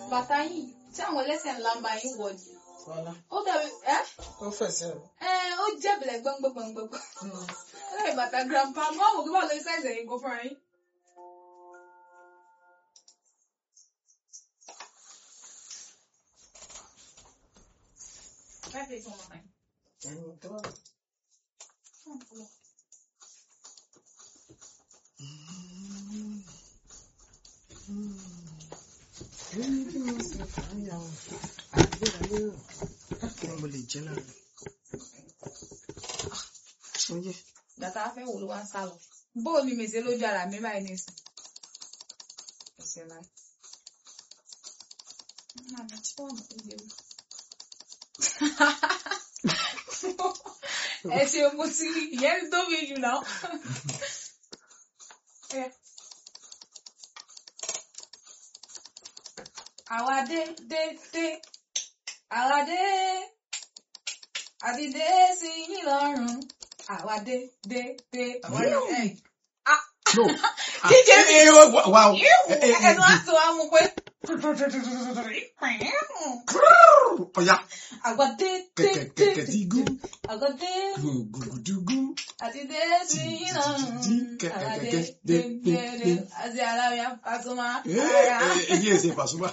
bàtà yìí tí àwọn ẹlẹ́sẹ̀ ńlá ń bá yín wọ̀ ni Fọlá. ó dàbí ẹ́ Ó fẹsẹ̀ rẹ̀. ẹ́ ó jẹ́bìlẹ̀ gbọ́ngbọ́ngbọ́ngbọ́n ó dàbí bàtà grandpa mọ́ àwọn òkú bá lórí sáìsì ẹ̀yìn kó fúnra yín. Five days, one more time. Ẹ̀yin tó wà. Èyí tí mo sì fàáyà o. Àgbéyàwó rẹ̀. Kí ni mo lè jẹ́ lára? Oye. Bàtà afẹ́ wo ló wá ń sá lọ? Bóò ni mèsè lójú ara mi báyìí nísìn. Ẹsẹ̀ láì. Màmá tí wọ́n mọ̀ ní ewu. Ẹ ṣe mo ti rí ìyẹn ti tóbi jù náà. Ẹ. Àwa dé dé dé. Àwa dé. Àti dé sí yín lọ́rùn. Àwa dé dé dé. Àwa dé. Ẹ. No. DJ Ah, eh, eh, wa- Wow. Eh, eh, eh, Ẹnu á tó wá mú pé. Ọya. Àwa dé dé dé. Kẹ̀kẹ̀ tí gún. Àwa dé. Gùgùdùgún. Àti dé sí yín lọ́rùn. Àwa dé dé dé dé. Àti aláwìá Pasuma. Eh, Ara. eh, Èyí èsè Pasuma.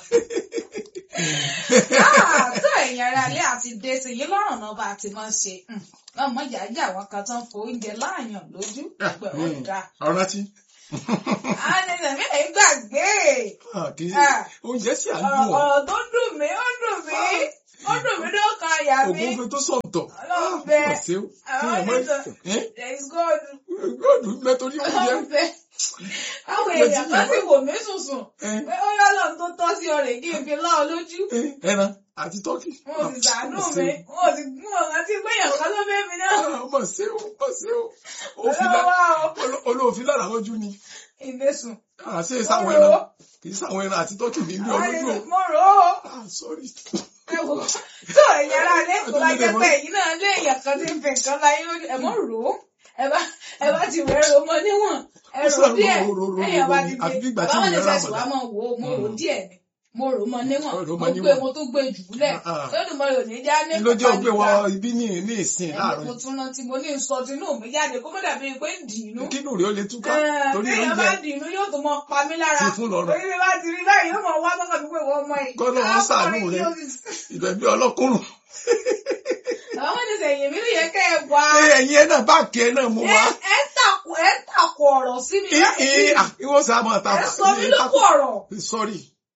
Ah, tó ẹ̀yin ará ilé àti dé sí yín lọ́rùn náà bá a ti máa ń ṣe. Ọmọ ìyájà àwọn kan tó ń fo oúnjẹ láàyàn lójú. Ẹgbẹ́ wọn dá. Ọ̀rọ̀ tí. Àwọn ẹ̀sẹ̀ mi lè gbàgbé. Kì í Ah. oúnjẹ sì à ń Ọ̀rọ̀ dùn ọ́. ọ̀rọ̀ tó dùn mí, ó dùn mí. Ó dùn mí ló kan àyà mi. Ògúnfe tó sọ̀tọ̀. Ọlọ́run bẹ. Ọ̀sẹ̀ o. Kí Àwọn ẹ̀ mọ́ ẹ̀sẹ̀ ẹ̀ there is God. gbọ́dọ̀ mẹ́torí oúnjẹ. Ọlọ́run bẹ. Àwọn èèyàn kan sì wò mí sùnsùn. Eh, Pé ó yọ lọ́run tó tọ́ sí ọ̀rẹ́ kí n fi lọ́ ọ lójú. eh, Ẹran àti tọ́kì. Wọ́n sì ṣàánú mi. Wọ́n sì gún ọ̀gá tí gbẹ̀yàn kan ló fẹ́ mi náà. Ọmọ ṣe o, ọmọ ṣe o. Òfin Ọlọ́wọ́ lá- o. olo- Olóòfin lára lójú ni. Ìbésùn. Àṣé ìsáwọn Mo rò ó. ẹran. Kì í sáwọn ẹran àti tọ́kì ní ilé Àwọn olójú o. èèyàn mo rò ó. Ah, sorry. Ẹ wò ó. Tó ẹ̀yin ará ilé tó bá jẹ́ pé ẹ̀yin náà lé èèyàn kan tí ń fi nǹkan láyé lójú. Ẹ mọ̀ rò ó. Ẹ bá ẹ bá ti rẹ̀ rò mọ́ níwọ̀n. Ẹ rò ó díẹ̀. Ro- ro- ro- ro- Ẹ̀yàn bá ro- ti àfi bí ìgbà tí Bàbá wọn lè ìyẹn rà fẹ̀sùn wá mọ̀dá. mọ̀ wò ó. Mo rò ó díẹ̀ ni. Mo rò ó mọ níwọ̀n. Rò ó Mo mọ gbé níwọ̀n. mo tún gbé jù ú lẹ̀. Ah, ah. Lọ́dún mọ́ yóò ní já ní Ló jẹ́ ògbé wọ pàpàǹtà. ibi ní ní ìsìn Ẹ̀mí láàrin. mo tún rántí mo ní sọ tinú mi jáde kó má dàbí pé ń dì inú. Kínú rẹ̀ ó lè túká. Torí Téèyàn bá oúnjẹ dì inú yóò tún mọ pa mí lára. ti fún lọ́rọ̀. Orí mi bá ti rí báyìí yóò mọ wá sọ́kàn mi pé wọ́n mọ yìí. Kọ́lọ́ wọn ṣàánú rẹ̀. Ìbẹ̀bí ọlọ́kùnrùn. Àwọn ọmọdé sẹ̀yìn mi ló yẹ kẹ́ ẹ wá. Ẹ ẹ̀yin ẹ̀ náà báàkì ẹ̀ náà mú Ẹ wá. ẹ tàkù ẹ tàkù ọ̀rọ̀ sí mi Ẹ láti ẹ à, ìwọ sá máa ta. ẹ sọ mí lókù ọ̀rọ̀. Sorry.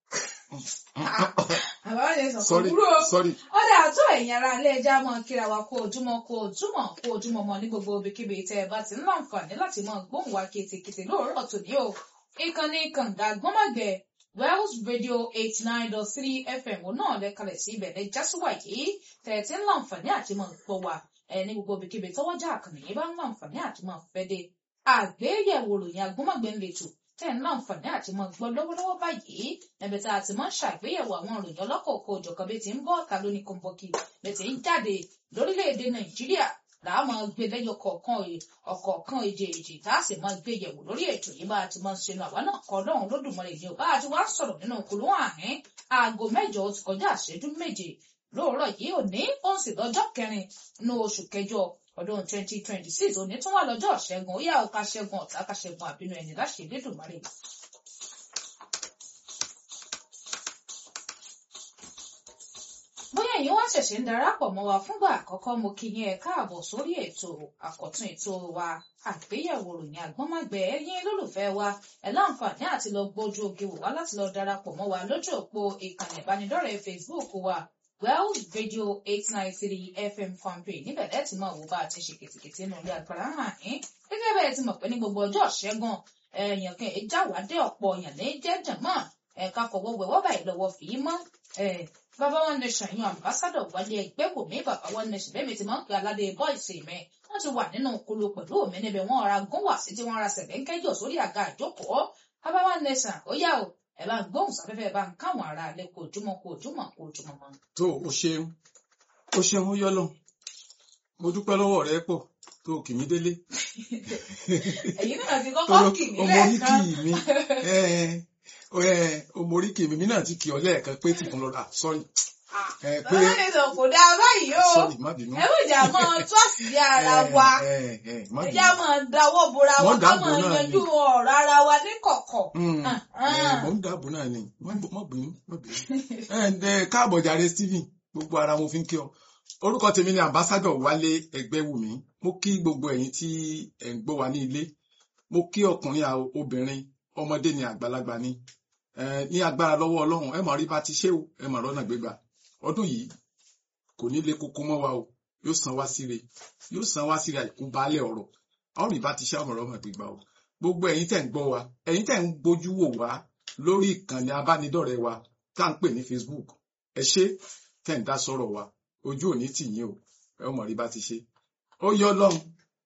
Àbá wọn lè sọ fún Sorry. kúrò. Sorry. Ọ̀dà àtọ́ ẹ̀yin ará ilé ẹja máa kíra wa kó ojúmọ́ kó ojúmọ́ kó ojúmọ́ mọ́ ní gbogbo ibikíbi tẹ́ ẹ bá ti ń láǹfààní láti máa gbóhùn wa kétékété lóòrọ̀ tòní o. Ìkànnì kànga gbọ́mọ̀gbẹ́ Wells Radio eighty nine dot three FM òun náà lẹ́kalẹ̀ sí ibẹ̀ lẹ́ jásíwá yìí tẹ́ ẹ ti ń láǹfààní àti máa gbọ́ wa ẹ ní gbogbo ibikíbi tọ́wọ́jà àkànnì yìí bá ń láǹfààní àti máa fẹ́ dé. Àgbéyẹ̀wò ròyìn agbọ́mọ̀gbẹ́ ń letò tẹ́ ń láǹfààní àti máa gbọ́ lọ́wọ́lọ́wọ́ báyìí níbi tá a ti máa ń ṣàgbéyẹ̀wò àwọn ìròyìn ọlọ́kọ̀ọ̀kọ̀ òjọ̀kan bí ti ń bọ́ ọ̀ta lóní kọ́ńbọ́ọ̀kì bí ti ń jáde lórílẹ̀‐èdè Nàìjíríà làá máa gbé lẹ́yọ kọ̀ọ̀kan ọ̀kọ̀ọ̀kan èdè èdè tá a sì máa gbé yẹ̀wò lórí ètò yìí bá a ti máa ń ṣẹnu àwa náà kọ́ lọ́hùn lódùmarè ni ò bá a ti wá sọ̀rọ̀ nínú kùlú àhín aago mẹ́jọ ó ti kọjá àṣẹjú méje lóòrọ̀ yìí òní ó ń sì lọ́jọ́ kẹrin nínú oṣù kẹjọ ọdún twenty twenty six òní tún wà lọ́jọ́ ṣẹ́gun ó yá o ká ṣẹ́gun ọ̀tá ká ṣẹ́gun àbínú ẹni láṣẹ Elédùmarè bóyá ẹ̀yin wá ṣẹ̀ṣẹ̀ ń darapọ̀ mọ́ wa fúngbà àkọ́kọ́ mo kí yín ẹ káàbọ̀ sórí ètò àkọ́tún ètò wa àgbéyẹ̀wò ròyìn àgbọ́nmágbẹ́ ẹ̀yin olólùfẹ́ wa ẹ̀ láǹfààní àti lọ gbójú oge wò wá láti lọ darapọ̀ mọ́ wa lójú òpó ìkànnì ìbánidọ́rẹ̀ẹ́ Facebook wa Wells Radio eight nine three FM fanpage níbẹ̀ lẹ́ẹ̀tì mọ̀ wò bá a ti ṣe kìtìkìtì nínú ilé agbára hàn yín gẹ́gẹ́ bẹ́ẹ̀ ti mọ̀ pé ní gbogbo ọjọ́ ṣẹ́gun ẹ̀yàn kan ìjáwádé ọ̀pọ̀ èèyàn ní jẹ́jẹ̀ mọ́ ẹ̀ka fọwọ́ wẹ̀wọ́ báyìí lọ́wọ́ fi í mọ́ bàbá wọn nation yan ambassadọ wálé ẹgbẹ́ wò mí bàbá wọn nation bẹ́ẹ̀ mi ti máa ń pe aládé bọ́ìsì mi wọ́n ti wà nínú kulu pẹ̀lú mi níbi wọ́n ra gún wá sí tí wọ́n ra sẹ̀lẹ́ńkẹ́jọ sórí àga ìjókòó bàbá wọn nation ó yá o ẹ bá ń gbóhùn sáfẹ́fẹ́ bá ń káwọn ará alẹ́ kó ojúmọ́ kó ojúmọ́ kó ojúmọ́ mọ́. tó o ṣeun o ṣeun ó yọ lọ mo dúpẹ́ lọ́wọ́ rẹ pọ̀ tó o kì mí délé ẹ̀yin náà ti kọ́kọ́ kì mí ọmọ orí lẹ́ẹ̀kan kì mí ẹ ẹ omoríkì mi náà ti kì ọ lẹ́ẹ̀kan pé tìkún lọ́la sorry ẹ pé bàbá mi sọ kò dáa báyìí o sorry má bínú. ẹ wò jà mọ tó àṣìlẹ ara wa ẹ ẹ ẹ má ẹ bínú. já mọ dáwọ́ bora wa Wọ́n ká dáàbò mọ náà yanjú ni. ọ̀rọ̀ ara wa ní kọ̀kọ̀. Mm, Ah, ẹ, ah. mo ń dáàbò náà ni má bọ̀- má bínú má bínú. ẹ ǹdẹ káàbọ̀ jàre Stephen gbogbo ara mo fi ń kí ọ orúkọ tèmi ni ambassadọ Wálé Ẹgbẹ́wùmí mo kí gbogbo ẹ̀yin tí ẹ ń gbọ́ wa ní ilé mo kí ọkùnrin à- obìnrin ọmọdé ni àgbàlagbà ni ẹ ní agbára lọ́wọ́ Ọlọ́run ẹ mọ̀ rí bá ti ṣe o ẹ mọ̀ rọ́nà gbégbà ọdún yìí kò ní lé koko mọ́ wa o yóò san wá síre yóò san wá síre àìkú baálẹ̀ ọ̀rọ̀ àwọn rí bá ti ṣe àmọ̀ràn ọmọ gbégbà o gbogbo ẹ̀yin tẹ̀ ń gbọ́ wa ẹ̀yin tẹ̀ ń gbójú wò wá lórí ìkànnì abánidọ́rẹ̀ẹ́ wa tá à ń pè ní Facebook ẹ ṣé tẹ̀ ń dá sọ̀rọ̀ wa ojú òní tì yín o ẹ ó mọ̀ rí bá ti ṣe ó yọ lọ́hùn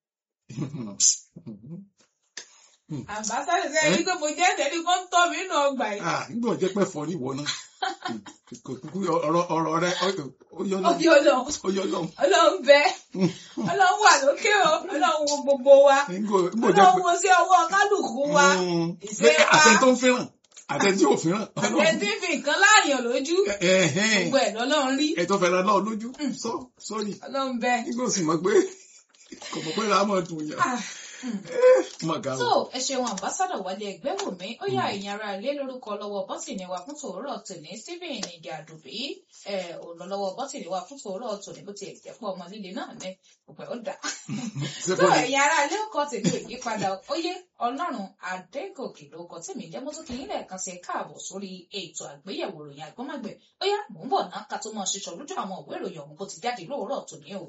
àbáṣálẹ̀ sẹ́yìn ní pé mo jẹ́ ẹ̀sẹ̀ ní kó ń tọ́ mi nínú ọgbà yìí. ah nígbà ọjọ́ pẹ́ fọ níwọ náà kò kúkú ọ̀rọ̀ ọ̀rọ̀ rẹ ó yọ lọ́hùn Ọbí ọlọ́run ó yọ lọ́hùn ọlọ́run bẹ ọlọ́run wà lókè o ọlọ́run wo gbogbo wa nígbà ọjọ́ ọlọ́run pẹ́ wo sí ọwọ́ kálukú wa Mm, ìṣe wa. àtẹ tó ń fẹ́ràn àtẹ tí ò fẹ́ràn àtẹ̀tí fi nǹkan láàyàn lójú ẹ̀hẹ́n gbogbo ẹ̀ lọ́lọ́run rí ẹ̀tọ́ fẹ́ràn náà lójú sọ sọ́ọ̀rì ọlọ́run bẹ. nígbà òsì mọ̀ pé kò mọ̀ pé ràá mọ̀ dùn yàn Ah, mọ̀ gà so ó ẹ ṣeun àmbásádọ̀ wálé ẹgbẹ́ wò mí ó yá ẹ̀yin ará ilé lórúkọ lọ́wọ́ bọ́tìnì wa fún tòórọ̀ tòní stephen ìdí àdùbí ẹ òun lọ́wọ́ bọ́tìnì wa fún tòórọ̀ tòní bó ti ẹ̀ jẹ́ pọ̀ ọmọ líle náà ní ọ̀pẹ̀ ó dà ṣé so bọ́ ni ẹ̀yin ará ilé ọkọ̀ tèmi ò yí padà ó yé ọlọ́run adégòkè ló kọ tèmi jẹ́ mọ́tò kìí lẹ́ẹ̀kan sí káàbọ̀ sórí ètò àgbéyẹ̀wò ìròyìn àgbọ́mọ̀gbẹ̀ ó yá mò ń bọ̀ náà ká tó mọ̀ ṣiṣọ́ lójú àwọn ìwé ìròyìn ọ̀hún bó ti jáde lóòrọ̀ tòní o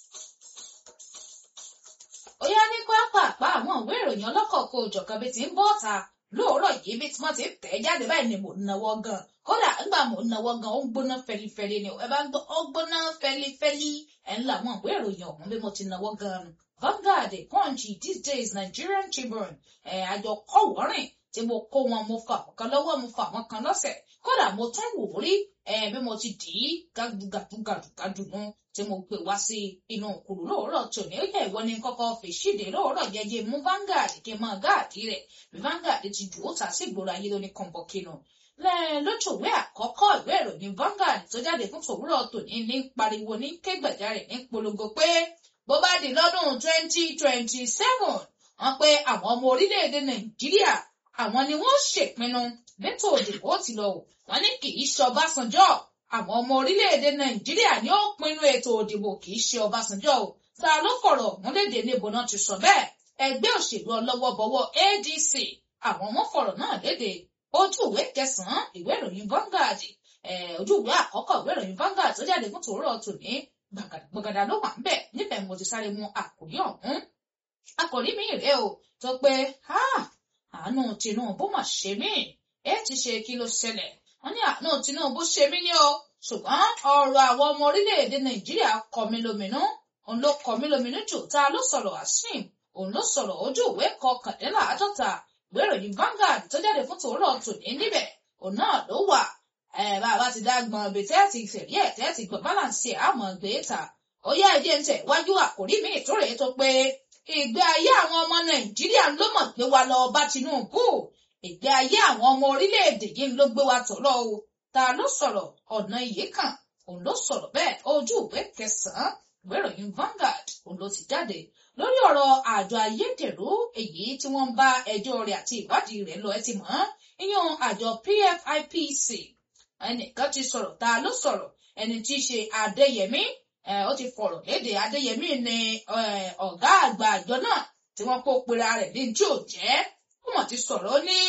ó yá ní pápápá àwọn ìwé ìròyìn ọlọ́kọ̀ọ̀kọ̀ òjọ̀kan bí ti ń bọ́ ọ̀ta lóòrọ̀ yìí bí tí wọ́n ti ń tẹ̀ jáde báyìí ni mò ń nawọ́ gan kódà nígbà mò ń nawọ́ gan ó ń gbóná fẹlifẹli ni ẹ bá ń gbọ́ ó gbóná fẹlifẹli ẹ̀ ń la àwọn ìwé ìròyìn ọ̀hún bí mo ti nawọ́ gan nu Vanguard Punch these days Nigerian Tribune ẹ̀ àjọ kọ̀wọ́rìn tí mo kó wọn mo fa àwọn kan lọ́wọ́ mo fa àwọn kan lọ́sẹ̀ kódà mo tún wò ó rí ẹ̀ bí mo ti dì í gàdúgàdúgàdúgàdú nu tí mo gbé wá sí inú òkúrú lóòrọ̀ tòní ó yẹ ìwọ ni kọ́kọ́ fi ṣíde lóòrọ̀ jẹjẹ mú Vanguard kí n máa gáàdì rẹ̀ bí Vanguard ti jù ó ta sí ìgboro ayé lóní kọ̀ǹbọ̀kìnù lójúwé àkọ́kọ́ ìwé ìròyìn Vanguard tó jáde fún tòwúrọ̀ tòní ní pariwo ní kégbàjarè ní polongo pé bó bá di lọ́dún twenty twenty seven wọ́n pé àwọn ọmọ orílẹ̀-èdè Nàìjíríà àwọn ni wọ́n ṣèpinnu bẹ́tò òdìbò ti lọ wọ́n ní kì í ṣe Ọbásanjọ́ àwọn ọmọ orílẹ̀-èdè Nàìjíríà ni ó pinnu ètò òdìbò kì í ṣe Ọbásanjọ́ o ta ló fọ̀rọ̀ múlédè níbo náà ti sọ bẹ́ẹ̀ ẹgbẹ́ òṣèlú ọlọ́wọ́bọwọ́ ADC àwọn wọn fọ̀rọ̀ náà léde ojú ìwé kẹsànán ìwé ìròyìn Vanguard ojú ìwé àkọ́kọ́ ìwé ìròyìn Vanguard tó jáde fún tòórọ́ tòní gbàgàdà ló wà ń bẹ̀ níbẹ̀ mo ti sáré mu àkòrí ọ̀hún àkòrí mi rèé o tó pé àánú Tinubu mà ṣe mí ẹ ti ṣe kí ló ṣẹlẹ̀ wọ́n ní àánú Tinubu ṣe mí ní o ṣùgbọ́n ọ̀rọ̀ àwọn ọmọ orílẹ̀-èdè Nàìjíríà kọ mí lóminú òun ló kọ mí lóminú jù tá a ló sọ̀rọ̀ Asim òun ló sọ̀rọ̀ ojú ìwé kọkàndínláàádọ́ta ìwé ìròyìn Vanguard tó jáde fún tòórọ́ tòní níbẹ̀ òun náà ló wà ẹ bá a bá ti dá gbọn ibi tẹ́ ti fẹ̀rí ẹ̀ tẹ́ ti gbọ̀n balance ẹ̀ àmọ́ gbé ta ó yá ẹ̀jẹ̀ ń tẹ̀ wájú àkórí mi ìtúrè tó pé ìgbé ayé àwọn ọmọ Nàìjíríà ló mọ̀ gbé wa lọ bá Tinubu ìgbé ayé àwọn ọmọ orílẹ̀-èdè yìí ló gbé wa tọ̀lọ́ o ta ló sọ̀rọ̀ ọ̀nà iye kan òun ló sọ̀rọ̀ bẹ́ẹ̀ ojú ìwé kẹsàn-án ìwé ìròyìn Vanguard òun ló ti jáde lórí ọ̀rọ̀ àjọ ayédèrú èyí tí wọ́n ń bá ẹjọ́ rẹ̀ àti ìwádìí rẹ̀ lọ ẹ ti mọ̀ iyún àjọ PFIPC ẹnìkan ti sọ̀rọ̀ ta ló sọ̀rọ̀ ẹni tí í ṣe Adéyẹmí ó ti fọ̀rọ̀ léde Adéyẹmí ni ọ̀gá àgbà àjọ náà tí wọ́n kó pera rẹ̀ ní tí ò jẹ́ ó mọ̀ ti sọ̀rọ̀ ó ní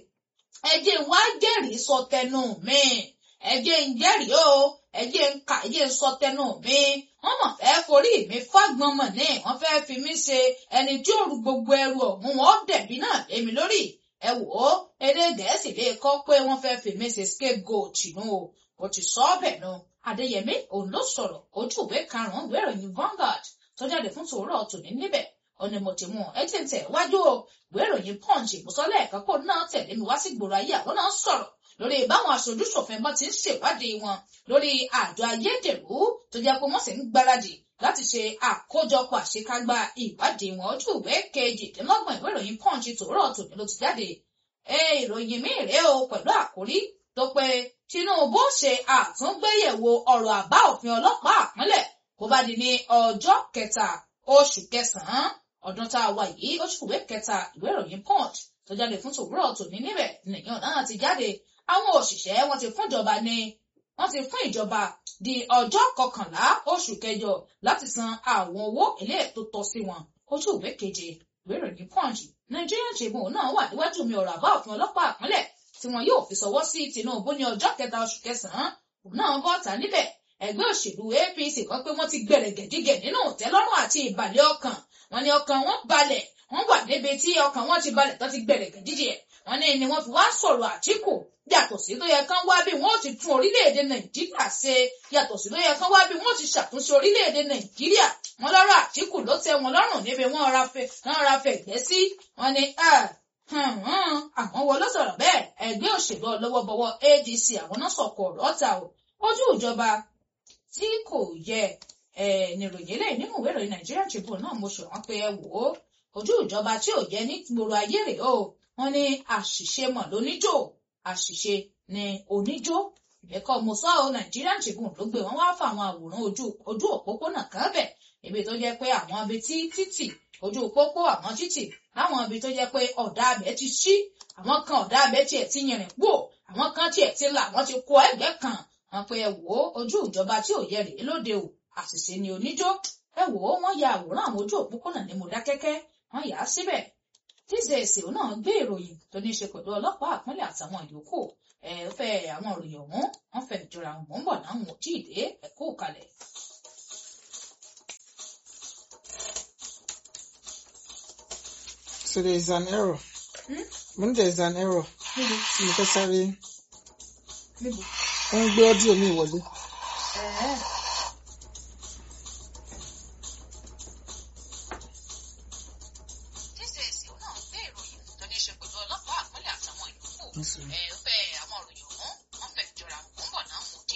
ẹjẹ́ ń wá jẹ́rìí sọ tẹnu mi ẹjẹ́ ń jẹ́rìí o ẹjẹ́ ń kà ẹjẹ́ ń sọ tẹnu mi wọ́n mọ̀ fẹ́ forí mi fágbọ́n mọ̀ ní wọ́n fẹ́ fi mí ṣe ẹni tí ó ru gbogbo ẹrù ọ̀hún wọn dẹ̀bi náà lémi lórí ẹ wò ó èdè gẹ̀ẹ́sì lè kọ́ pé wọ́n fẹ́ fi mí ṣe scapegoat nù o kò ti sọ ọ́ bẹ̀ nù Adéyẹmí òun ló sọ̀rọ̀ ojú ìwé karùn-ún ìwé ìròyìn Vanguard tó jáde fún tòórọ́ tòní níbẹ̀ ọ̀nà mo ti mú ẹ tí ń tẹ̀ wájú o ìwé ìròyìn Punch ìmùsọ́lẹ̀ ẹ̀ka kó náà tẹ̀lé mi wá sí gbòòrò ayé àwọn náà sọ̀rọ̀ lórí báwọn aṣojú ṣòfin bá ti ń ṣèwádìí wọn lórí àjọ ayédèrú tó jẹ́ pé wọ́n sì ń gbáradì láti ṣe àkójọpọ̀ àṣekágbá ìwádìí wọn ojú ìwé kejìdínlọ́gbọ̀n ìwé ìròyìn Punch tòórọ́ tòní ló ti jáde ìròyìn míì rèé o pẹ̀lú àkórí tó pé Tinubu ṣe àtúngbéyẹ̀wò ọ̀rọ̀ àbá òfin ọlọ́pàá àpínlẹ̀ kó bá di ní ọjọ́ kẹta oṣù kẹsàn-án ọdún tá a wà yìí oṣù ìwé kẹta ìwé ìròyìn Punch tó jáde fún tòwúrọ̀ tòní níbẹ̀ nìyẹn náà ti jáde àwọn òṣìṣẹ́ wọn ti fún ìjọba ní wọ́n ti fún ìjọba di ọjọ́ kọkànlá oṣù kẹjọ láti san àwọn owó ilé tó tọ́ sí wọn ojú ìwé keje ìwé ìròyìn Punch Nigerian Tribune náà wà níwájú mi ọ̀rọ̀ àbá òfin ọlọ́pàá àpínlẹ̀ tí wọn yóò fi ṣọwọ́ sí Tinubu ní ọjọ́ kẹta oṣù kẹsàn-án òun náà bọ́ ta níbẹ̀ ẹgbẹ́ òṣèlú APC kan pé wọ́n ti gbẹ̀rẹ̀gẹ̀dígẹ̀ nínú ìtẹ́lọ́rùn àti ìbàlẹ̀ ọkàn wọn ni ọkàn wọn balẹ̀ wọ́n wà níbi tí ọkàn wọn ti balẹ̀ tó ti gbẹ̀rẹ̀gẹ̀dígẹ̀ wọn ní ni wọ́n fi wá sọ̀rọ̀ Àtíkù yàtọ̀ sí tó yẹ kán wá bí wọ́n ti tún orílẹ̀-èdè Nàìjíríà ṣe yàtọ̀ sí tó yẹ kán wá bí wọ́n ti ṣàtúnṣe orílẹ̀-èdè Nàìjíríà wọn lọ́rọ̀ Àtíkù ló tẹ́ wọn lọ́rùn níbi wọ́n ra fẹ́ wọ́n ra fẹ́ gbẹ́ sí wọn ni àwọn wo ló sọ̀rọ̀ bẹ́ẹ̀ ẹgbẹ́ òṣèlú ọlọ́wọ́bọwọ́ ADC àwọn náà sọ̀kò ọ̀rọ̀ ọ̀tà o ojú ìjọba tí kò yẹ níròyìn eléyìí nínú ìwé ìròyìn Nigerian Tribune náà mo ṣòwọ́n pé ẹ wò ó ojú ìjọba tí ò yẹ ní gbòòrò ayé rèé o wọn ní àṣìṣe mọ̀ lóníjó àṣìṣe ní oníjó ìbẹ́kọ̀ mo sọ ọ́ Nigerian Tribune ló gbé wọn wá fáwọn àwòrán ojú ojú òpópónà kan bẹ̀ ibi tó jẹ́ pé àwọn ibi tí títì ojú pópó àwọn títì láwọn ibi tó jẹ́ pé ọ̀dà abẹ ti ṣí àwọn kan ọ̀dà abẹ tiẹ̀ ti yìnrìn pò àwọn kan tiẹ̀ ti là wọ́n ti kó ẹgbẹ́ kan wọn pe ẹ wò ó ojú ìjọba tí ò yẹ rèé lóde o àṣìṣe ni oníjó ẹ wò ó wọ́n ya àwòrán àwọn ojú òpópónà ní Mọdákẹ́kẹ́ wọ́n yà á síbẹ̀ tíṣẹ̀ẹ̀sì náà gbé ìròyìn tó ní í ṣe pẹ̀lú ọlọ́pàá àpínlẹ̀ àtàwọn ìyókù ẹ fẹ́ àwọn ìròyìn ọ̀hún wọ́n fẹ́ ìjọra àwọn ń bọ̀ náà wọn ò tí ì dé ẹ̀kú kalẹ̀. So there is an error. Hmm? When there is an error, níbo tí mo fẹ́ sáré níbo. wọ́n ń gbé ọ́díò mi wọlé. ẹ̀ẹ́ tíṣẹ̀ẹ̀sì náà gbé ìròyìn tó ní í ṣe pẹ̀lú ọlọ́pàá àpínlẹ̀ àtàwọn ìyókù Nísìnyí. ẹ